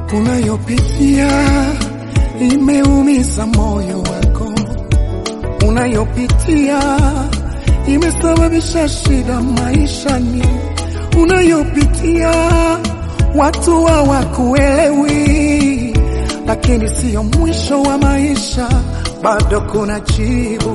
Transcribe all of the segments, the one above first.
unayopitia imeumiza moyo wako, unayopitia imesababisha shida maishani, unayopitia watu hawakuelewi, lakini siyo mwisho wa maisha, bado kuna jibu.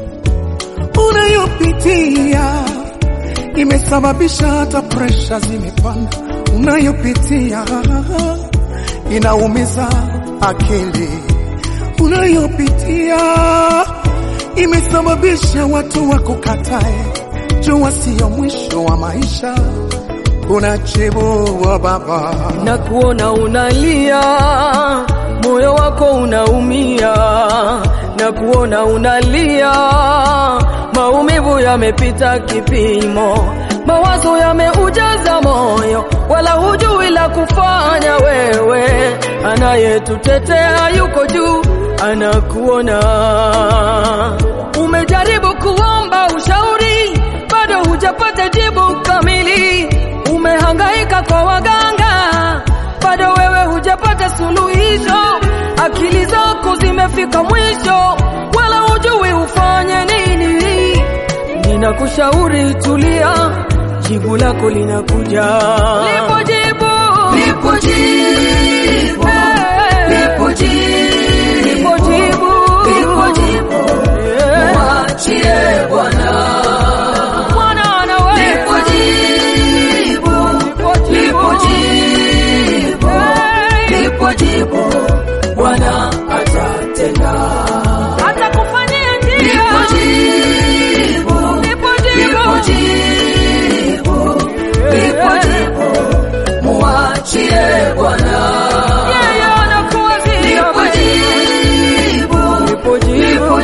Unayopitia imesababisha hata presha zimepanda, unayopitia inaumiza akili, unayopitia imesababisha watu wakukatae. Jua siyo mwisho wa maisha, kuna jibu wa Baba. na kuona unalia, moyo wako unaumia, na kuona unalia, maumivu yamepita kipimo, mawazo yameujaza moyo, wala hujui la kufanya wewe. Anayetutetea yuko juu, anakuona. Umejaribu kuomba ushauri, bado hujapata jibu kamili. Umehangaika kwa waganga, bado wewe hujapata suluhisho. Akili zako zimefika mwisho, wala hujui ufanye nini. Ninakushauri tulia, jibu lako linakuja. Lipo jibu, lipo jibu, lipo jibu, lipo jibu, lipo jibu. Mwachie Bwana, Bwana anaweza. Lipo jibu, lipo jibu, lipo jibu. Bwana atatenda, atakufanyia njia. Lipo jibu, lipo jibu, lipo jibu. Mwachie Bwana, yeye anakuwazia. Lipo jibu, lipo jibu,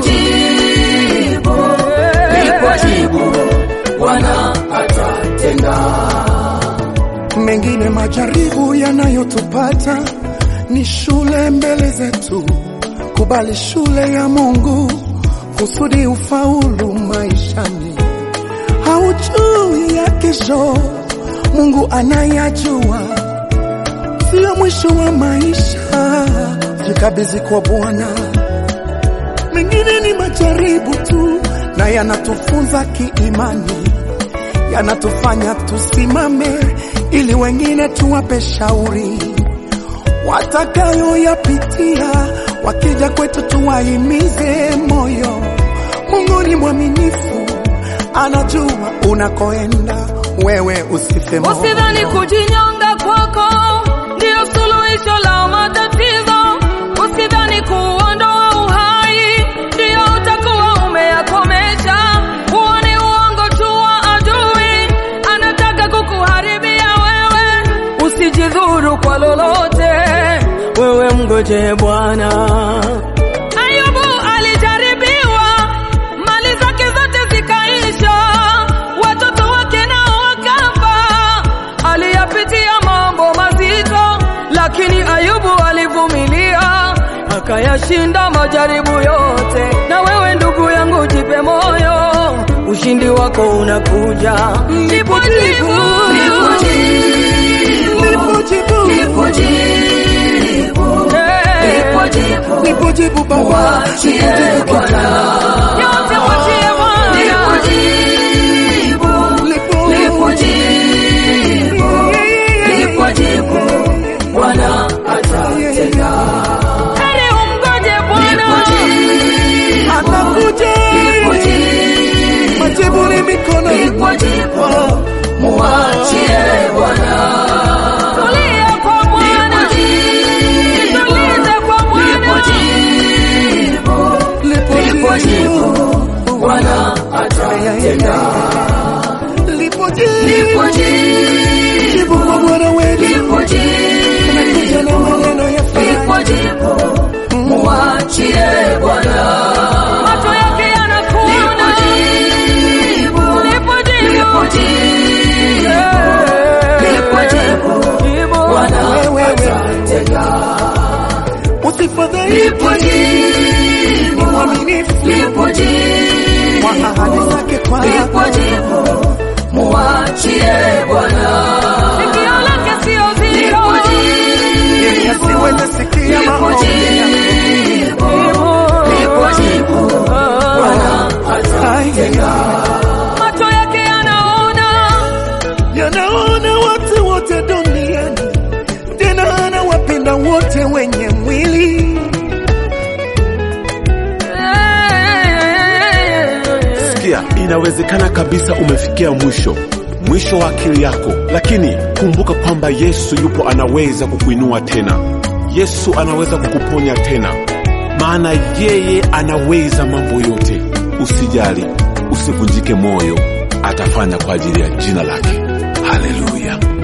lipo jibu. Bwana atatenda. Mengine majaribu yanayotupata ni shule mbele zetu. Kubali shule ya Mungu kusudi ufaulu maishani. Haujui ya kesho, Mungu anayajua. Sio mwisho wa maisha, jikabidhi kwa Bwana. Mengine ni majaribu tu, na yanatufunza kiimani yanatufanya tusimame ili wengine tuwape shauri watakayoyapitia, wakija kwetu tuwahimize moyo. Mungu ni mwaminifu, anajua unakoenda, wewe usife moyo. Usidhani kujinyonga kwako ndio suluhisho la matatizo. Usidhani kuondoa uhai ndio utakuwa umeyakomesha. Huo ni uongo tu wa adui, anataka kukuharibia wewe. Usijidhuru kwa lolote, wewe mgoje Bwana. Ayubu alijaribiwa, mali zake zote zikaisha, watoto wake nao wakafa. Aliyapitia mambo mazito, lakini Ayubu alivumilia, akayashinda majaribu yote. Na wewe ndugu yangu, jipe moyo, ushindi wako unakuja. Lipo jibu, lipo jibu, Lipo jibu, lipo jibu, lipo jibu. lipo jibu Baba, Mwachie lipo jibu Bwana. Yote mwachie Bwana. Lipo- Lipo jibu, lipo jibu. Bwana atatenda. Heri umngoje Bwana. atakuja, majibu ni mikono Lipo jibu, mwachie Bwana. Tulia kwa Bwana. Tulize kwa Bwana. lipo jibu, Bwana atatenda. lipo jibu, jibu kwa Bwana wetu, anakuja na maneno ya faraja. Mwachie Bwana. Macho yake yanakuona. Lipo jibu. Jibu. Wewe, usifadhaike, ni mwaminifu kwa ahadi zake kwako. Mwachie Bwana. Sikio lake sio zito. Fikiria, inawezekana kabisa umefikia mwisho, mwisho wa akili yako, lakini kumbuka kwamba Yesu yupo, anaweza kukuinua tena. Yesu anaweza kukuponya tena, maana yeye anaweza mambo yote. Usijali, usivunjike moyo, atafanya kwa ajili ya jina lake. Haleluya!